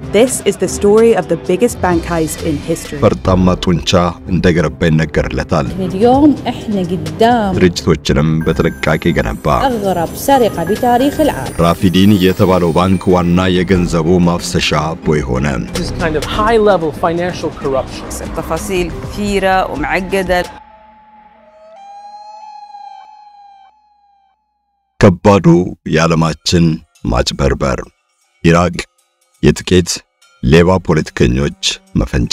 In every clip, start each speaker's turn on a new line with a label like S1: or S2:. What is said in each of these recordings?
S1: This is the story of the biggest bank heist in history.
S2: ፈርጣማ ጡንቻ እንደገነባ ይነገርለታል።
S3: اليوم احنا قدام
S2: ድርጅቶችንም በጥንቃቄ ገነባ።
S3: اغرب سرقه بتاريخ العالم
S2: ራፊዲን የተባለው ባንክ ዋና የገንዘቡ ማፍሰሻ ቦይ ሆነ።
S4: This is kind of high level financial corruption.
S5: التفاصيل كثيرة ومعقدة
S2: ከባዱ የዓለማችን ማጭበርበር ኢራቅ የጥቂት ሌባ ፖለቲከኞች መፈንጫ።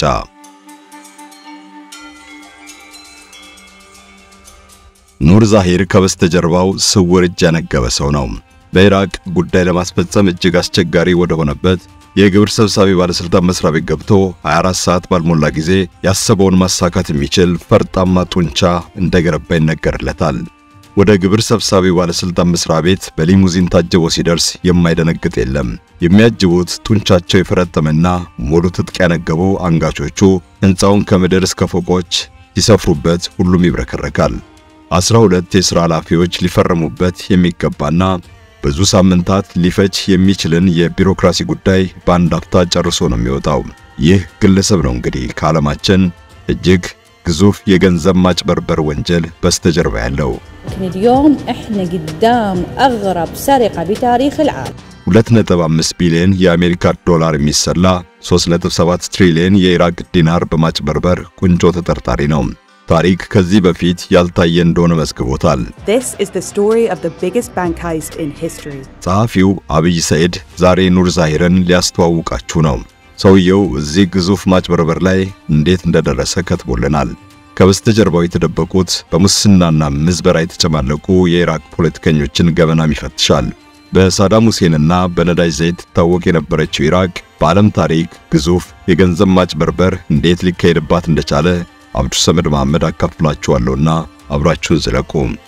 S2: ኑር ዛሂር ከበስተጀርባው ስውር እጅ ያነገበ ሰው ነው። በኢራቅ ጉዳይ ለማስፈጸም እጅግ አስቸጋሪ ወደ ሆነበት የግብር ሰብሳቢ ባለሥልጣን መስሪያ ቤት ገብቶ 24 ሰዓት ባልሞላ ጊዜ ያሰበውን ማሳካት የሚችል ፈርጣማ ጡንቻ እንደገነባ ይነገርለታል። ወደ ግብር ሰብሳቢ ባለሥልጣን መስሪያ ቤት በሊሙዚን ታጅቦ ሲደርስ የማይደነግጥ የለም። የሚያጅቡት ጡንቻቸው የፈረጠመና ሙሉ ትጥቅ ያነገቡ አንጋቾቹ ሕንፃውን ከምድር እስከ ፎቆች ሲሰፍሩበት ሁሉም ይብረከረካል። አስራ ሁለት የሥራ ኃላፊዎች ሊፈረሙበት የሚገባና ብዙ ሳምንታት ሊፈጅ የሚችልን የቢሮክራሲ ጉዳይ በአንድ አፍታ ጨርሶ ነው የሚወጣው። ይህ ግለሰብ ነው እንግዲህ ከዓለማችን እጅግ ግዙፍ የገንዘብ ማጭበርበር ወንጀል በስተጀርባ ያለው።
S3: لكن اليوم احنا قدام اغرب سرقه بتاريخ العالم
S2: 2.5 ቢሊዮን የአሜሪካ ዶላር የሚሰላ 3.7 ትሪሊዮን የኢራቅ ዲናር በማጭበርበር ቁንጮ ተጠርጣሪ ነው። ታሪክ ከዚህ በፊት ያልታየ እንደሆነ መዝግቦታል።
S1: This is the story of the biggest bank heist in history.
S2: ጸሐፊው አብይ ሰይድ ዛሬ ኑር ዛሂርን ሊያስተዋውቃችሁ ነው። ሰውየው እዚህ ግዙፍ ማጭበርበር ላይ እንዴት እንደደረሰ ከትቦልናል። ከበስተጀርባው የተደበቁት በሙስናና ምዝበራ የተጨማለቁ የኢራቅ ፖለቲከኞችን ገበናም ይፈትሻል። በሳዳም ሁሴንና በነዳጅ ዘይት ትታወቅ የነበረችው ኢራቅ በዓለም ታሪክ ግዙፍ የገንዘብ ማጭበርበር እንዴት ሊካሄድባት እንደቻለ አብዱ ሰመድ መሐመድ አካፍላችኋለሁና አብራችሁን ዝለቁ።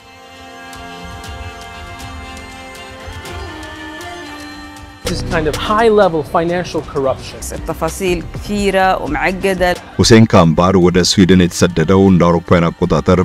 S4: This is kind of high level financial corruption.
S5: التفاصيل كثيرة ومعقدة
S2: ሁሴን ካምባር ወደ ስዊድን የተሰደደው እንደ አውሮፓውያን አቆጣጠር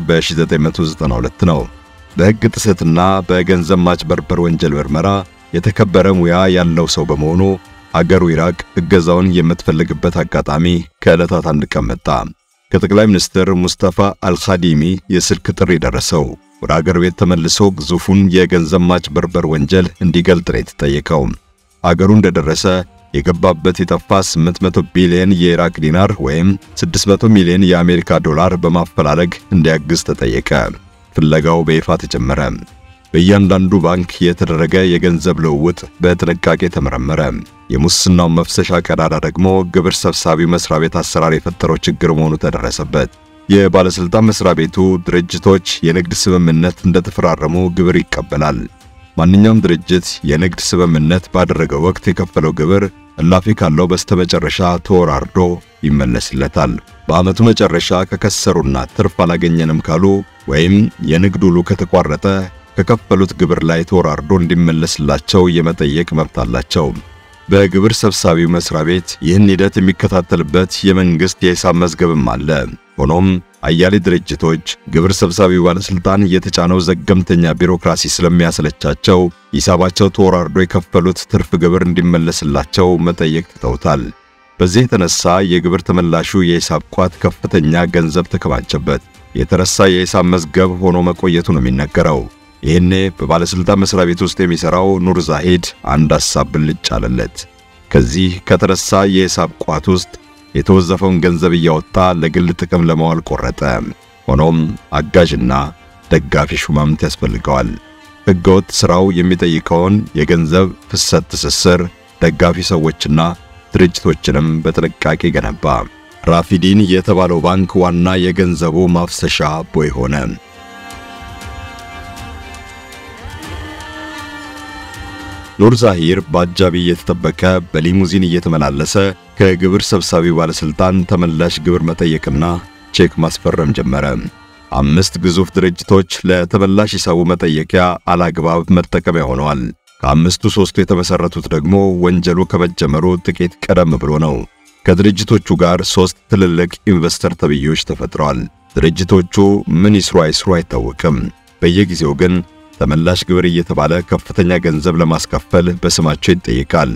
S2: በ1992 ነው። በሕግ ጥሰትና በገንዘብ ማጭበርበር ወንጀል ምርመራ የተከበረ ሙያ ያለው ሰው በመሆኑ አገሩ ኢራቅ እገዛውን የምትፈልግበት አጋጣሚ ከዕለታት አንድ ቀን መጣ። ከጠቅላይ ሚኒስትር ሙስጠፋ አልኻዲሚ የስልክ ጥሪ ደረሰው። ወደ አገር ቤት ተመልሶ ግዙፉን የገንዘብ ማጭበርበር ወንጀል እንዲገልጥ ነው የተጠየቀው። አገሩ እንደደረሰ የገባበት የጠፋ 800 ቢሊዮን የኢራቅ ዲናር ወይም 600 ሚሊዮን የአሜሪካ ዶላር በማፈላለግ እንዲያግዝ ተጠየቀ። ፍለጋው በይፋ ተጀመረ። በእያንዳንዱ ባንክ የተደረገ የገንዘብ ልውውጥ በጥንቃቄ ተመረመረ። የሙስናው መፍሰሻ ቀዳዳ ደግሞ ግብር ሰብሳቢ መስሪያ ቤት አሰራር የፈጠረው ችግር መሆኑ ተደረሰበት። የባለስልጣን መስሪያ ቤቱ ድርጅቶች የንግድ ስምምነት እንደተፈራረሙ ግብር ይቀበላል። ማንኛውም ድርጅት የንግድ ስምምነት ባደረገው ወቅት የከፈለው ግብር እላፊ ካለው በስተመጨረሻ ተወራርዶ ይመለስለታል። በዓመቱ መጨረሻ ከከሰሩና ትርፍ አላገኘንም ካሉ ወይም የንግድ ውሉ ከተቋረጠ ከከፈሉት ግብር ላይ ተወራርዶ እንዲመለስላቸው የመጠየቅ መብት አላቸው። በግብር ሰብሳቢው መስሪያ ቤት ይህን ሂደት የሚከታተልበት የመንግስት የሂሳብ መዝገብም አለ። ሆኖም አያሌ ድርጅቶች ግብር ሰብሳቢው ባለስልጣን የተጫነው ዘገምተኛ ቢሮክራሲ ስለሚያሰለቻቸው ሂሳባቸው ተወራርዶ የከፈሉት ትርፍ ግብር እንዲመለስላቸው መጠየቅ ትተውታል። በዚህ የተነሳ የግብር ተመላሹ የሂሳብ ቋት ከፍተኛ ገንዘብ ተከማቸበት። የተረሳ የሂሳብ መዝገብ ሆኖ መቆየቱ ነው የሚነገረው። ይህኔ በባለስልጣን መስሪያ ቤት ውስጥ የሚሰራው ኑር ዛሂድ አንድ ሐሳብ ብልጭ አለለት። ከዚህ ከተረሳ የሂሳብ ቋት ውስጥ የተወዘፈውን ገንዘብ እያወጣ ለግል ጥቅም ለማዋል ቆረጠ። ሆኖም አጋዥና ደጋፊ ሹማምንት ያስፈልገዋል። ሕገወጥ ሥራው የሚጠይቀውን የገንዘብ ፍሰት ትስስር፣ ደጋፊ ሰዎችና ድርጅቶችንም በጥንቃቄ ገነባ። ራፊዲን የተባለው ባንክ ዋና የገንዘቡ ማፍሰሻ ቦይ ሆነ። ኑር ዛሂር በአጃቢ እየተጠበቀ በሊሙዚን እየተመላለሰ ከግብር ሰብሳቢው ባለስልጣን ተመላሽ ግብር መጠየቅና ቼክ ማስፈረም ጀመረ። አምስት ግዙፍ ድርጅቶች ለተመላሽ ሂሳቡ መጠየቂያ አላግባብ መጠቀሚያ ሆነዋል። ከአምስቱ ሦስቱ የተመሠረቱት ደግሞ ወንጀሉ ከመጀመሩ ጥቂት ቀደም ብሎ ነው። ከድርጅቶቹ ጋር ሦስት ትልልቅ ኢንቨስተር ተብዮች ተፈጥረዋል። ድርጅቶቹ ምን ይስሩ አይስሩ አይታወቅም። በየጊዜው ግን ተመላሽ ግብር እየተባለ ከፍተኛ ገንዘብ ለማስከፈል በስማቸው ይጠይቃል።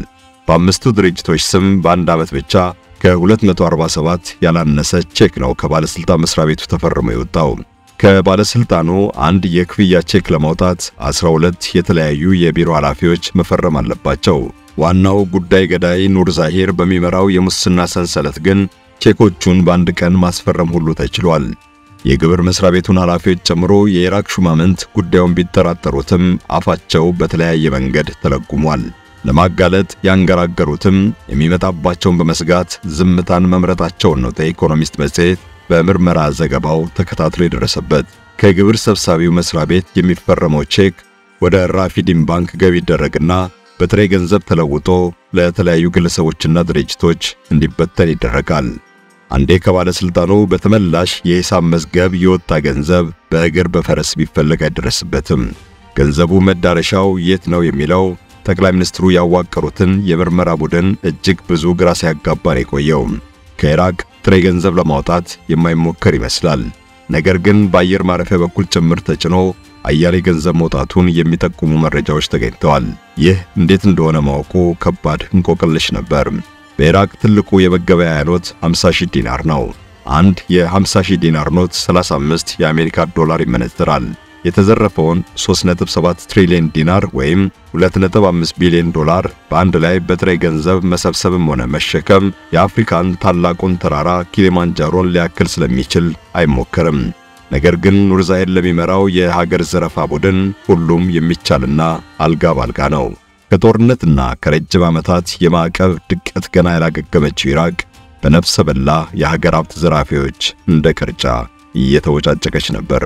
S2: በአምስቱ ድርጅቶች ስም በአንድ ዓመት ብቻ ከ247 ያላነሰ ቼክ ነው ከባለስልጣን መስሪያ ቤቱ ተፈርሞ የወጣው። ከባለስልጣኑ አንድ የክፍያ ቼክ ለማውጣት 12 የተለያዩ የቢሮ ኃላፊዎች መፈረም አለባቸው። ዋናው ጉዳይ ገዳይ ኑር ዛሂር በሚመራው የሙስና ሰንሰለት ግን ቼኮቹን በአንድ ቀን ማስፈረም ሁሉ ተችሏል። የግብር መስሪያ ቤቱን ኃላፊዎች ጨምሮ የኢራቅ ሹማምንት ጉዳዩን ቢጠራጠሩትም አፋቸው በተለያየ መንገድ ተለጉሟል። ለማጋለጥ ያንገራገሩትም የሚመጣባቸውን በመስጋት ዝምታን መምረጣቸውን ነው ዘኢኮኖሚስት መጽሔት በምርመራ ዘገባው ተከታትሎ የደረሰበት። ከግብር ሰብሳቢው መስሪያ ቤት የሚፈረመው ቼክ ወደ ራፊዲን ባንክ ገቢ ይደረግና በጥሬ ገንዘብ ተለውጦ ለተለያዩ ግለሰቦችና ድርጅቶች እንዲበተን ይደረጋል። አንዴ ከባለስልጣኑ በተመላሽ የሂሳብ መዝገብ የወጣ ገንዘብ በእግር በፈረስ ቢፈለግ አይደረስበትም። ገንዘቡ መዳረሻው የት ነው የሚለው ጠቅላይ ሚኒስትሩ ያዋቀሩትን የምርመራ ቡድን እጅግ ብዙ ግራ ሲያጋባ ነው የቆየው። ከኢራቅ ጥሬ ገንዘብ ለማውጣት የማይሞከር ይመስላል። ነገር ግን በአየር ማረፊያ በኩል ጭምር ተጭኖ አያሌ ገንዘብ መውጣቱን የሚጠቁሙ መረጃዎች ተገኝተዋል። ይህ እንዴት እንደሆነ ማወቁ ከባድ እንቆቅልሽ ነበር። በኢራቅ ትልቁ የመገበያያ ኖት 50 ሺህ ዲናር ነው። አንድ የ50 ሺህ ዲናር ኖት 35 የአሜሪካ ዶላር ይመነዝራል። የተዘረፈውን 3.7 ትሪሊዮን ዲናር ወይም 2.5 ቢሊዮን ዶላር በአንድ ላይ በጥሬ ገንዘብ መሰብሰብም ሆነ መሸከም የአፍሪካን ታላቁን ተራራ ኪሊማንጃሮን ሊያክል ስለሚችል አይሞከርም። ነገር ግን ኑር ዛሂር ለሚመራው የሀገር ዘረፋ ቡድን ሁሉም የሚቻልና አልጋ ባልጋ ነው። ከጦርነትና ከረጅም ዓመታት የማዕቀብ ድቀት ገና ያላገገመችው ኢራቅ በነፍሰ በላ የሀገር ሀብት ዘራፊዎች እንደ ቅርጫ እየተወጫጨቀች ነበር።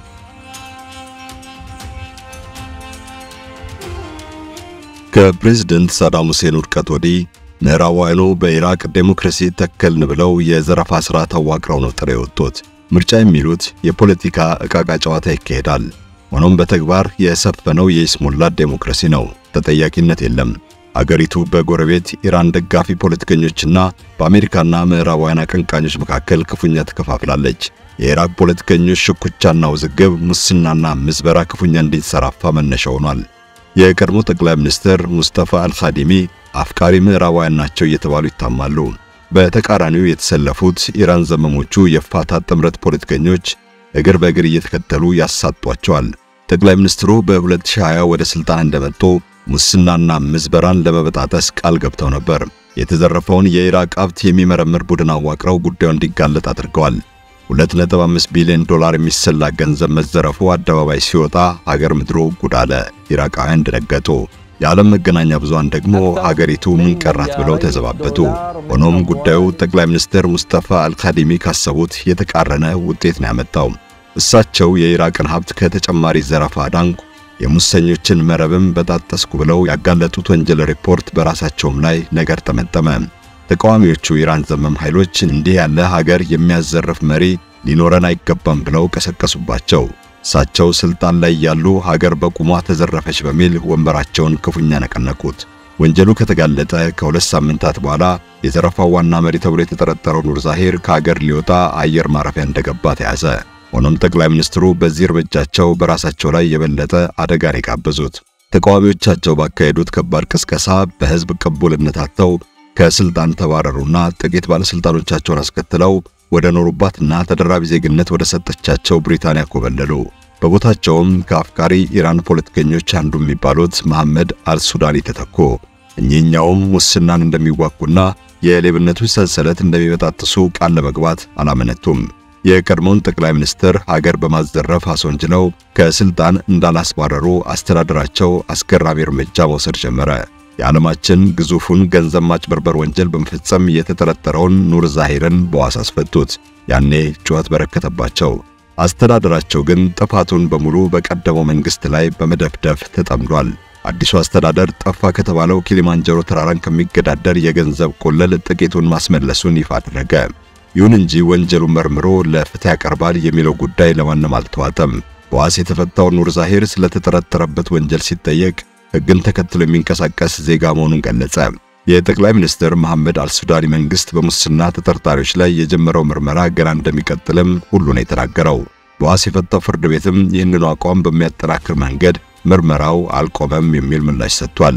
S2: ከፕሬዝደንት ሳዳም ሁሴን ውድቀት ወዲህ ምዕራባውያኑ በኢራቅ ዴሞክራሲ ተከልን ብለው የዘረፋ ሥርዓት አዋቅረው ነው ጥሬ የወጡት። ምርጫ የሚሉት የፖለቲካ ዕቃቃ ጨዋታ ይካሄዳል። ሆኖም በተግባር የሰፈነው የይስሙላ ዴሞክራሲ ነው። ተጠያቂነት የለም። አገሪቱ በጎረቤት ኢራን ደጋፊ ፖለቲከኞችና በአሜሪካና ምዕራባውያን አቀንቃኞች መካከል ክፉኛ ተከፋፍላለች። የኢራቅ ፖለቲከኞች ሽኩቻና ውዝግብ፣ ሙስናና ምዝበራ ክፉኛ እንዲንሰራፋ መነሻ ሆኗል። የቀድሞ ጠቅላይ ሚኒስትር ሙስጠፋ አልኻዲሚ አፍቃሪ ምዕራባውያን ናቸው እየተባሉ ይታማሉ። በተቃራኒው የተሰለፉት ኢራን ዘመሞቹ የፋታ ጥምረት ፖለቲከኞች እግር በእግር እየተከተሉ ያሳጧቸዋል። ጠቅላይ ሚኒስትሩ በ2020 ወደ ስልጣን እንደመጡ ሙስናና ምዝበራን ለመበጣጠስ ቃል ገብተው ነበር። የተዘረፈውን የኢራቅ ሀብት የሚመረምር ቡድን አዋቅረው ጉዳዩ እንዲጋለጥ አድርገዋል። 2.5 ቢሊዮን ዶላር የሚሰላ ገንዘብ መዘረፉ አደባባይ ሲወጣ ሀገር ምድሩ ጉድ አለ። ኢራቃውያን ደነገጡ። የዓለም መገናኛ ብዙሃን ደግሞ ሀገሪቱ ምን ቀራት ብለው ተዘባበቱ። ሆኖም ጉዳዩ ጠቅላይ ሚኒስትር ሙስጠፋ አልካዲሚ ካሰቡት የተቃረነ ውጤት ነው ያመጣው። እሳቸው የኢራቅን ሀብት ከተጨማሪ ዘረፋ ዳንኩ፣ የሙሰኞችን መረብም በጣጠስኩ ብለው ያጋለጡት ወንጀል ሪፖርት በራሳቸውም ላይ ነገር ጠመጠመ። ተቃዋሚዎቹ ኢራን ዘመም ኃይሎች እንዲህ ያለ ሀገር የሚያዘርፍ መሪ ሊኖረን አይገባም ብለው ቀሰቀሱባቸው። እሳቸው ስልጣን ላይ ያሉ ሀገር በቁሟ ተዘረፈች በሚል ወንበራቸውን ክፉኛ ነቀነቁት። ወንጀሉ ከተጋለጠ ከሁለት ሳምንታት በኋላ የዘረፋው ዋና መሪ ተብሎ የተጠረጠረው ኑር ዛሂር ከሀገር ሊወጣ አየር ማረፊያ እንደገባ ተያዘ። ሆኖም ጠቅላይ ሚኒስትሩ በዚህ እርምጃቸው በራሳቸው ላይ የበለጠ አደጋን የጋበዙት ተቃዋሚዎቻቸው ባካሄዱት ከባድ ቅስቀሳ በሕዝብ ቅቡልነት አጥተው ከስልጣን ተባረሩና ጥቂት ባለስልጣኖቻቸውን አስከትለው ወደ ኖሩባትና ተደራቢ ዜግነት ወደ ሰጠቻቸው ብሪታንያ ኮበለሉ። በቦታቸውም ከአፍቃሪ ኢራን ፖለቲከኞች አንዱ የሚባሉት መሐመድ አልሱዳኒ ተተኩ። እኚህኛውም ሙስናን እንደሚዋጉና የሌብነቱን ሰንሰለት እንደሚበጣጥሱ ቃል ለመግባት አላመነቱም። የቀድሞውን ጠቅላይ ሚኒስትር ሀገር በማዘረፍ አስወንጅለው ከስልጣን እንዳላስባረሩ አስተዳደራቸው አስገራሚ እርምጃ መውሰድ ጀመረ። የዓለማችን ግዙፉን ገንዘብ ማጭበርበር ወንጀል በመፈጸም የተጠረጠረውን ኑር ዛሂርን በዋስ አስፈቱት። ያኔ ጩኸት በረከተባቸው። አስተዳደራቸው ግን ጥፋቱን በሙሉ በቀደመው መንግስት ላይ በመደፍደፍ ተጠምዷል። አዲሱ አስተዳደር ጠፋ ከተባለው ኪሊማንጀሮ ተራራን ከሚገዳደር የገንዘብ ቆለል ጥቂቱን ማስመለሱን ይፋ አደረገ። ይሁን እንጂ ወንጀሉን መርምሮ ለፍትህ ያቀርባል የሚለው ጉዳይ ለማንም አልተዋጠም። በዋስ የተፈታው ኑር ዛሂር ስለተጠረጠረበት ወንጀል ሲጠየቅ ሕግን ተከትሎ የሚንቀሳቀስ ዜጋ መሆኑን ገለጸ። የጠቅላይ ሚኒስትር መሐመድ አልሱዳኒ መንግስት በሙስና ተጠርጣሪዎች ላይ የጀመረው ምርመራ ገና እንደሚቀጥልም ሁሉ ነው የተናገረው። በዋስ የፈታው ፍርድ ቤትም ይህንኑ አቋም በሚያጠናክር መንገድ ምርመራው አልቆመም የሚል ምላሽ ሰጥቷል።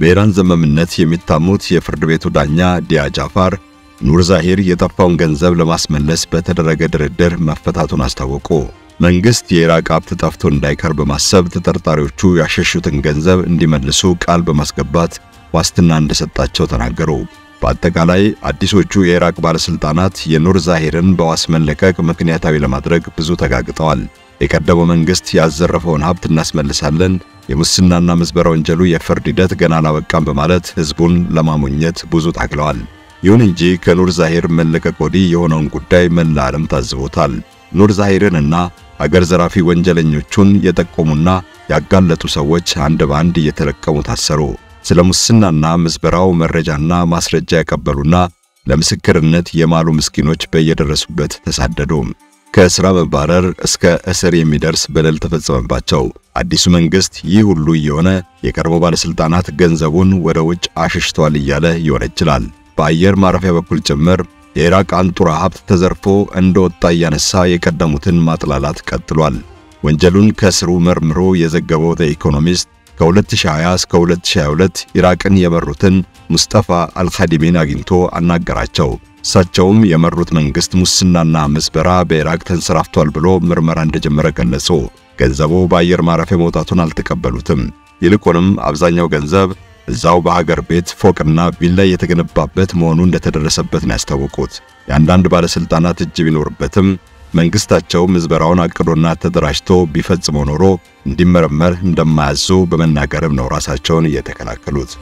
S2: በኢራን ዘመምነት የሚታሙት የፍርድ ቤቱ ዳኛ ዲያ ጃፋር ኑር ዛሂር የጠፋውን ገንዘብ ለማስመለስ በተደረገ ድርድር መፈታቱን አስታወቁ። መንግስት የኢራቅ ሀብት ጠፍቶ እንዳይቀር በማሰብ ተጠርጣሪዎቹ ያሸሹትን ገንዘብ እንዲመልሱ ቃል በማስገባት ዋስትና እንደሰጣቸው ተናገሩ። በአጠቃላይ አዲሶቹ የኢራቅ ባለስልጣናት የኑር ዛሂርን በዋስ መለቀቅ ምክንያታዊ ለማድረግ ብዙ ተጋግጠዋል። የቀደመው መንግስት ያዘረፈውን ሀብት እናስመልሳለን፣ የሙስናና ምዝበራ ወንጀሉ የፍርድ ሂደት ገና አላበቃም በማለት ህዝቡን ለማሞኘት ብዙ ታግለዋል። ይሁን እንጂ ከኑር ዛሂር መለቀቅ ወዲህ የሆነውን ጉዳይ መላ ዓለም ታዝቦታል። ኑር ዛሂርንና አገር ዘራፊ ወንጀለኞቹን የጠቆሙና ያጋለጡ ሰዎች አንድ በአንድ እየተለቀሙ ታሰሩ። ስለ ሙስናና ምዝበራው መረጃና ማስረጃ ያቀበሉና ለምስክርነት የማሉ ምስኪኖች በየደረሱበት ተሳደዱ። ከሥራ መባረር እስከ እስር የሚደርስ በደል ተፈጸመባቸው። አዲሱ መንግስት ይህ ሁሉ እየሆነ የቀድሞ ባለስልጣናት ገንዘቡን ወደ ውጭ አሸሽተዋል እያለ ይወነጅላል። በአየር ማረፊያ በኩል ጭምር የኢራቅ አንጡራ ሀብት ተዘርፎ እንደወጣ እያነሳ የቀደሙትን ማጥላላት ቀጥሏል። ወንጀሉን ከስሩ መርምሮ የዘገበው ዘ ኢኮኖሚስት ከ2020 እስከ 2022 ኢራቅን የመሩትን ሙስጠፋ አልኻዲሚን አግኝቶ አናገራቸው። እሳቸውም የመሩት መንግስት ሙስናና ምዝበራ በኢራቅ ተንሰራፍቷል ብሎ ምርመራ እንደጀመረ ገለጹ። ገንዘቡ በአየር ማረፊያ መውጣቱን አልተቀበሉትም። ይልቁንም አብዛኛው ገንዘብ እዛው በሀገር ቤት ፎቅና ቪላ የተገነባበት መሆኑ እንደተደረሰበት ነው ያስታወቁት። የአንዳንድ ባለስልጣናት እጅ ቢኖርበትም መንግስታቸው ምዝበራውን አቅዶና ተደራጅቶ ቢፈጽመው ኖሮ እንዲመረመር እንደማያዙ በመናገርም ነው ራሳቸውን እየተከላከሉት።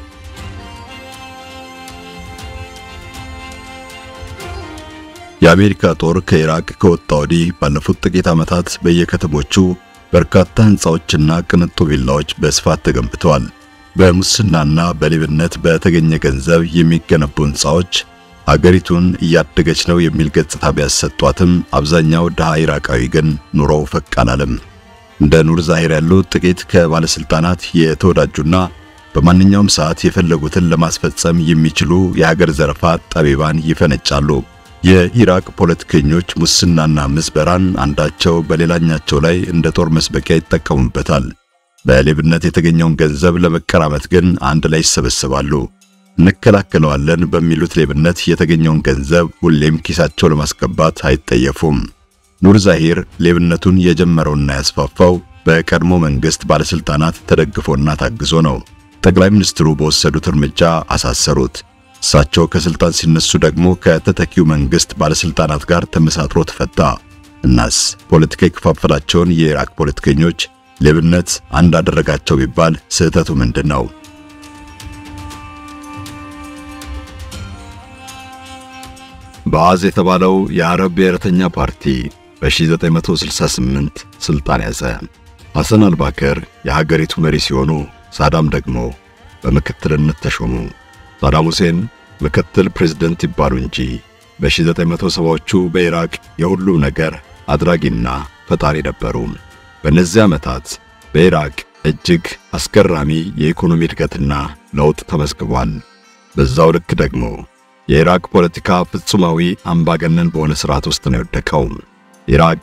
S2: የአሜሪካ ጦር ከኢራቅ ከወጣ ወዲህ ባለፉት ጥቂት ዓመታት በየከተሞቹ በርካታ ሕንፃዎችና ቅንጡ ቪላዎች በስፋት ተገንብተዋል። በሙስናና በሌብነት በተገኘ ገንዘብ የሚገነቡ ሕንፃዎች አገሪቱን እያደገች ነው የሚል ገጽታ ቢያሰጧትም አብዛኛው ድሃ ኢራቃዊ ግን ኑሮው ፈቅ አላለም። እንደ ኑር ዛሂር ያሉ ጥቂት ከባለስልጣናት የተወዳጁና በማንኛውም ሰዓት የፈለጉትን ለማስፈጸም የሚችሉ የሀገር ዘረፋ ጠቢባን ይፈነጫሉ። የኢራቅ ፖለቲከኞች ሙስናና ምዝበራን አንዳቸው በሌላኛቸው ላይ እንደ ጦር መስበቂያ ይጠቀሙበታል። በሌብነት የተገኘውን ገንዘብ ለመቀራመት ግን አንድ ላይ ይሰበሰባሉ። እንከላከለዋለን በሚሉት ሌብነት የተገኘውን ገንዘብ ሁሌም ኪሳቸው ለማስገባት አይጠየፉም። ኑር ዛሂር ሌብነቱን የጀመረውና ያስፋፋው በቀድሞ መንግስት ባለስልጣናት ተደግፎና ታግዞ ነው። ጠቅላይ ሚኒስትሩ በወሰዱት እርምጃ አሳሰሩት። እሳቸው ከስልጣን ሲነሱ ደግሞ ከተተኪው መንግስት ባለስልጣናት ጋር ተመሳጥሮ ተፈታ። እናስ ፖለቲካ የከፋፈላቸውን የኢራቅ ፖለቲከኞች ሌብነት አንድ አደረጋቸው ቢባል ስህተቱ ምንድን ነው? በአዝ የተባለው የአረብ ብሔረተኛ ፓርቲ በ1968 ስልጣን ያዘ። ሐሰን አልባከር የሀገሪቱ መሪ ሲሆኑ ሳዳም ደግሞ በምክትልነት ተሾሙ። ሳዳም ሁሴን ምክትል ፕሬዝደንት ይባሉ እንጂ በ1970ዎቹ በኢራቅ የሁሉም ነገር አድራጊና ፈጣሪ ነበሩ። በእነዚህ ዓመታት በኢራቅ እጅግ አስገራሚ የኢኮኖሚ እድገትና ለውጥ ተመዝግቧል። በዛው ልክ ደግሞ የኢራቅ ፖለቲካ ፍጹማዊ አምባገነን በሆነ ስርዓት ውስጥ ነው የወደቀው። ኢራቅ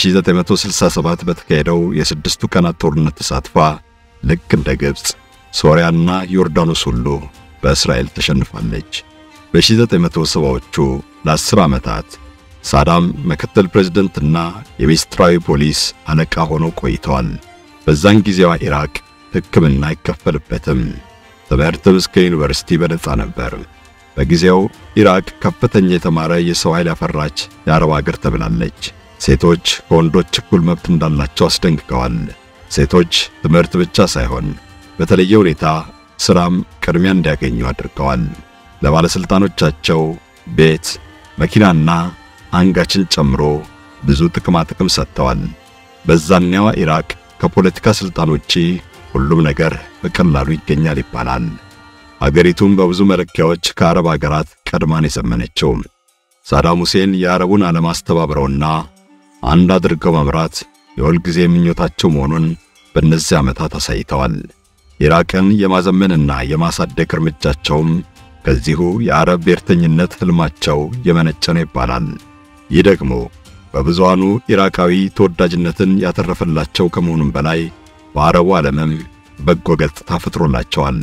S2: በ1967 በተካሄደው የስድስቱ ቀናት ጦርነት ተሳትፋ ልክ እንደ ግብፅ፣ ሶሪያና ዮርዳኖስ ሁሉ በእስራኤል ተሸንፋለች። በ1970ዎቹ ለ10 ዓመታት ሳዳም ምክትል ፕሬዝደንትና የሚኒስትራዊ ፖሊስ አለቃ ሆነው ቆይተዋል። በዛን ጊዜዋ ኢራቅ ሕክምና አይከፈልበትም። ትምህርትም እስከ ዩኒቨርሲቲ በነጻ ነበር። በጊዜው ኢራቅ ከፍተኛ የተማረ የሰው ኃይል ያፈራች የአረብ አገር ተብላለች። ሴቶች ከወንዶች እኩል መብት እንዳላቸው አስደንግገዋል። ሴቶች ትምህርት ብቻ ሳይሆን በተለየ ሁኔታ ሥራም ቅድሚያ እንዲያገኙ አድርገዋል። ለባለሥልጣኖቻቸው ቤት፣ መኪናና አንጋችን ጨምሮ ብዙ ጥቅማ ጥቅም ሰጥተዋል። በዛኔዋ ኢራቅ ከፖለቲካ ሥልጣን ውጪ ሁሉም ነገር በቀላሉ ይገኛል ይባላል። አገሪቱም በብዙ መለኪያዎች ከአረብ አገራት ቀድማን የዘመነችው። ሳዳም ሁሴን የአረቡን ዓለም አስተባብረውና አንድ አድርገው መምራት የሁልጊዜ ምኞታቸው መሆኑን በእነዚህ ዓመታት አሳይተዋል። ኢራቅን የማዘመንና የማሳደግ እርምጃቸውም ከዚሁ የአረብ ብሔርተኝነት ሕልማቸው የመነጨ ነው ይባላል። ይህ ደግሞ በብዙሃኑ ኢራቃዊ ተወዳጅነትን ያተረፈላቸው ከመሆኑም በላይ በአረቡ ዓለምም በጎ ገጽታ ፈጥሮላቸዋል።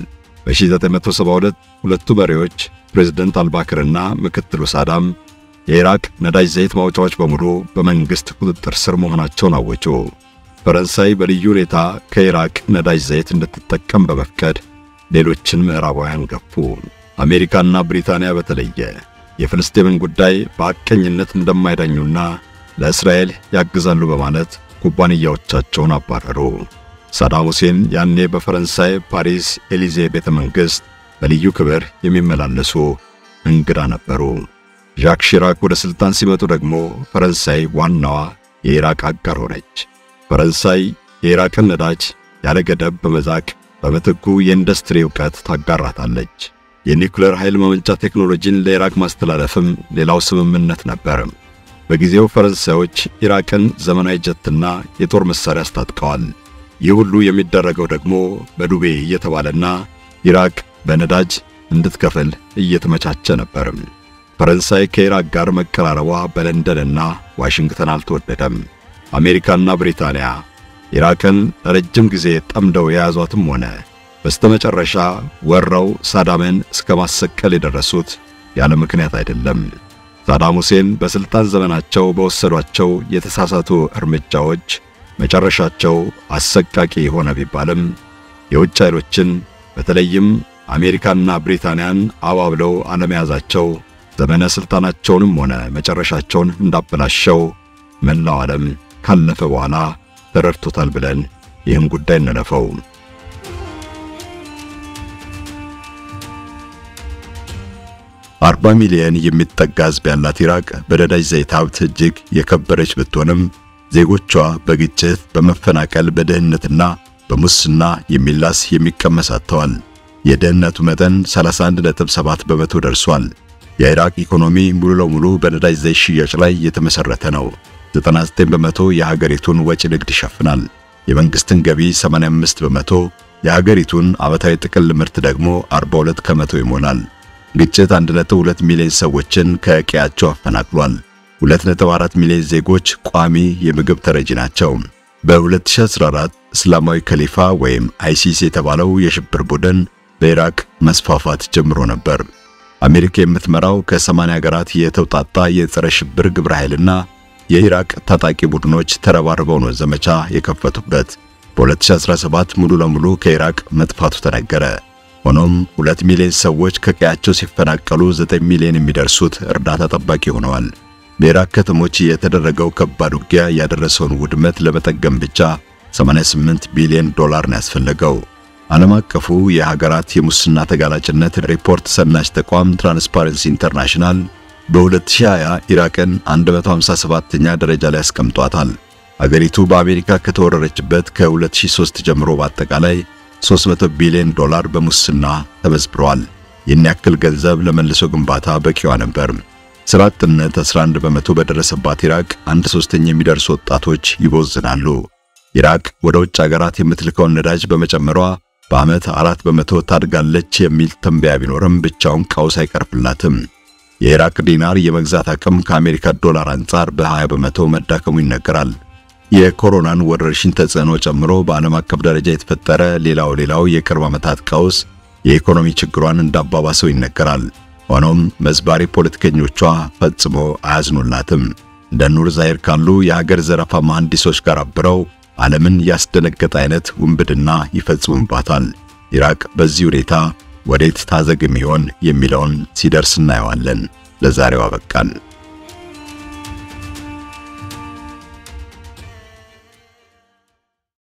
S2: በ1972 ሁለቱ መሪዎች ፕሬዝደንት አልባክርና ምክትሉ ሳዳም የኢራቅ ነዳጅ ዘይት ማውጫዎች በሙሉ በመንግሥት ቁጥጥር ስር መሆናቸውን አወጁ። ፈረንሳይ በልዩ ሁኔታ ከኢራቅ ነዳጅ ዘይት እንድትጠቀም በመፍቀድ ሌሎችን ምዕራባውያን ገፉ። አሜሪካና ብሪታንያ በተለየ የፍልስጤምን ጉዳይ በሐቀኝነት እንደማይዳኙና ለእስራኤል ያግዛሉ በማለት ኩባንያዎቻቸውን አባረሩ። ሳዳም ሁሴን ያኔ በፈረንሳይ ፓሪስ ኤሊዜ ቤተ መንግሥት በልዩ ክብር የሚመላለሱ እንግዳ ነበሩ። ዣክ ሺራክ ወደ ሥልጣን ሲመጡ ደግሞ ፈረንሳይ ዋናዋ የኢራቅ አጋር ሆነች። ፈረንሳይ የኢራቅን ነዳጅ ያለ ገደብ በመዛቅ በምትኩ የኢንዱስትሪ ዕውቀት ታጋራታለች። የኒውክሌር ኃይል ማመንጫ ቴክኖሎጂን ለኢራቅ ማስተላለፍም ሌላው ስምምነት ነበር። በጊዜው ፈረንሳዮች ኢራቅን ዘመናዊ ጀትና የጦር መሣሪያ አስታጥቀዋል። ይህ ሁሉ የሚደረገው ደግሞ በዱቤ እየተባለና ኢራቅ በነዳጅ እንድትከፍል እየተመቻቸ ነበር። ፈረንሳይ ከኢራቅ ጋር መቀራረቧ በለንደንና ዋሽንግተን አልተወደደም። አሜሪካና ብሪታንያ ኢራቅን ለረጅም ጊዜ ጠምደው የያዟትም ሆነ በስተመጨረሻ ወረው ሳዳምን እስከ ማሰቀል የደረሱት ያለ ምክንያት አይደለም። ሳዳም ሁሴን በሥልጣን ዘመናቸው በወሰዷቸው የተሳሳቱ እርምጃዎች መጨረሻቸው አሰቃቂ ሆነ ቢባልም የውጭ ኃይሎችን በተለይም አሜሪካና ብሪታንያን አባብለው አለመያዛቸው ዘመነ ሥልጣናቸውንም ሆነ መጨረሻቸውን እንዳበላሸው መላው ዓለም ካለፈ በኋላ ተረድቶታል ብለን ይህን ጉዳይ እንለፈው። አርባ ሚሊዮን የሚጠጋ ሕዝብ ያላት ኢራቅ በነዳጅ ዘይት ሀብት እጅግ የከበረች ብትሆንም ዜጎቿ በግጭት፣ በመፈናቀል፣ በድህነትና በሙስና የሚላስ የሚቀመስ አጥተዋል። የድህነቱ መጠን 31.7 በመቶ ደርሷል። የኢራቅ ኢኮኖሚ ሙሉ ለሙሉ በነዳጅ ዘይት ሽያጭ ላይ የተመሰረተ ነው። 99 በመቶ የሀገሪቱን ወጪ ንግድ ይሸፍናል። የመንግስትን ገቢ 85 በመቶ፣ የሀገሪቱን ዓመታዊ ጥቅል ምርት ደግሞ 42 ከመቶ ይሞላል። ግጭት 1.2 ሚሊዮን ሰዎችን ከቀያቸው አፈናቅሏል። 2.4 ሚሊዮን ዜጎች ቋሚ የምግብ ተረጂ ናቸው። በ2014 እስላማዊ ከሊፋ ወይም አይሲስ የተባለው የሽብር ቡድን በኢራቅ መስፋፋት ጀምሮ ነበር። አሜሪካ የምትመራው ከ80 ሀገራት የተውጣጣ የጸረ ሽብር ግብረ ኃይልና የኢራቅ ታጣቂ ቡድኖች ተረባርበው ነው ዘመቻ የከፈቱበት። በ2017 ሙሉ ለሙሉ ከኢራቅ መጥፋቱ ተነገረ። ሆኖም 2 ሚሊዮን ሰዎች ከቀያቸው ሲፈናቀሉ 9 ሚሊዮን የሚደርሱት እርዳታ ጠባቂ ሆነዋል። በኢራቅ ከተሞች የተደረገው ከባድ ውጊያ ያደረሰውን ውድመት ለመጠገም ብቻ 88 ቢሊዮን ዶላር ነው ያስፈለገው። ዓለም አቀፉ የሀገራት የሙስና ተጋላጭነት ሪፖርት ሰናሽ ተቋም ትራንስፓረንሲ ኢንተርናሽናል በ2020 ኢራቅን 157ኛ ደረጃ ላይ አስቀምጧታል። አገሪቱ በአሜሪካ ከተወረረችበት ከ2003 ጀምሮ በአጠቃላይ 300 ቢሊዮን ዶላር በሙስና ተመዝብሯል። ይህን ያክል ገንዘብ ለመልሶ ግንባታ በቂዋ ነበር። ስራ አጥነት 11 በመቶ በደረሰባት ኢራቅ አንድ ሶስተኛ የሚደርሱ ወጣቶች ይቦዝናሉ። ኢራቅ ወደ ውጭ ሀገራት የምትልከውን ነዳጅ በመጨመሯ በዓመት አራት በመቶ ታድጋለች የሚል ትንበያ ቢኖርም ብቻውን ቀውስ አይቀርፍላትም። የኢራቅ ዲናር የመግዛት አቅም ከአሜሪካ ዶላር አንጻር በ20 በመቶ መዳከሙ ይነገራል። የኮሮናን ወረርሽኝ ተጽዕኖ ጨምሮ በዓለም አቀፍ ደረጃ የተፈጠረ ሌላው ሌላው የቅርብ ዓመታት ቀውስ የኢኮኖሚ ችግሯን እንዳባባሰው ይነገራል። ሆኖም መዝባሪ ፖለቲከኞቿ ፈጽሞ አያዝኑላትም። እንደ ኑር ዛይር ካሉ የሀገር ዘረፋ መሐንዲሶች ጋር አብረው ዓለምን ያስደነገጠ አይነት ውንብድና ይፈጽሙባታል። ኢራቅ በዚህ ሁኔታ ወዴት ታዘግም ይሆን የሚለውን ሲደርስ እናየዋለን። ለዛሬው አበቃን።